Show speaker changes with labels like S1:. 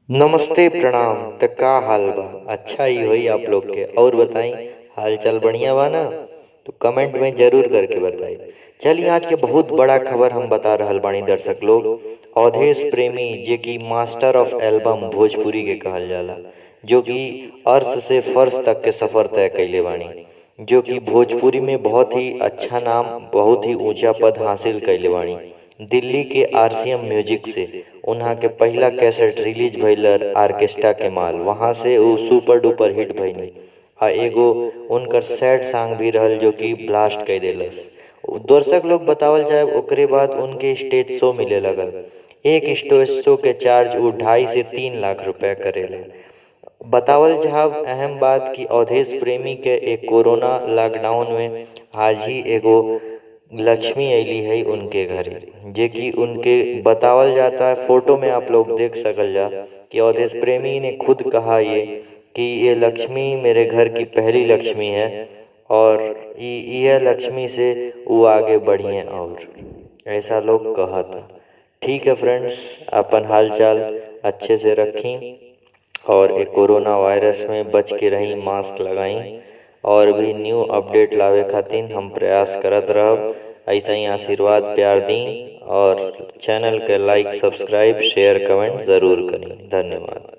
S1: नमस्ते प्रणाम त का हाल बा अच्छा ही होई आप लोग के और बताई हाल चाल बढ़िया बा ना तो कमेंट में जरूर करके बताई चलिए आज के बहुत बड़ा खबर हम बता रहल बानी दर्शक लोग अवधेश प्रेमी जे कि मास्टर ऑफ एल्बम भोजपुरी के कहल जाला जो कि अर्श से फर्श तक के सफर तय कैले बानी जो कि भोजपुरी में बहुत ही अच्छा नाम बहुत ही ऊंचा पद हासिल कैले बानी दिल्ली के आरसीएम म्यूजिक से उन्हा के पहला कैसेट रिलीज भइल आर्केस्ट्रा के माल वहां से वो सुपर डुपर हिट भइनी आ एगो उनकर सैड सॉन्ग भी रहल जो कि ब्लास्ट कर देलस दर्शक लोग बतावल जाए ओकरे बाद उनके स्टेज शो मिले लगल एक स्टेज शो के चार्ज वो ढाई से तीन लाख रुपया करेले बतावल जाब अहम बात कि अवधेश प्रेमी के एक कोरोना लॉकडाउन में आज ही एगो लक्ष्मी अली है उनके घरे जे कि उनके बतावल जाता है फोटो में आप लोग देख सकल जा कि अवधेश प्रेमी ने खुद कहा ये कि ये लक्ष्मी मेरे घर की पहली लक्ष्मी है और यह लक्ष्मी से वो आगे बढ़िए और ऐसा लोग कहा था ठीक है फ्रेंड्स अपन हाल चाल अच्छे से रखें और एक कोरोना वायरस में बच के रहीं मास्क लगाई और भी न्यू अपडेट लावे खातिर हम प्रयास करत रहब ऐसा ही आशीर्वाद प्यार दी और चैनल के लाइक सब्सक्राइब शेयर कमेंट ज़रूर करें धन्यवाद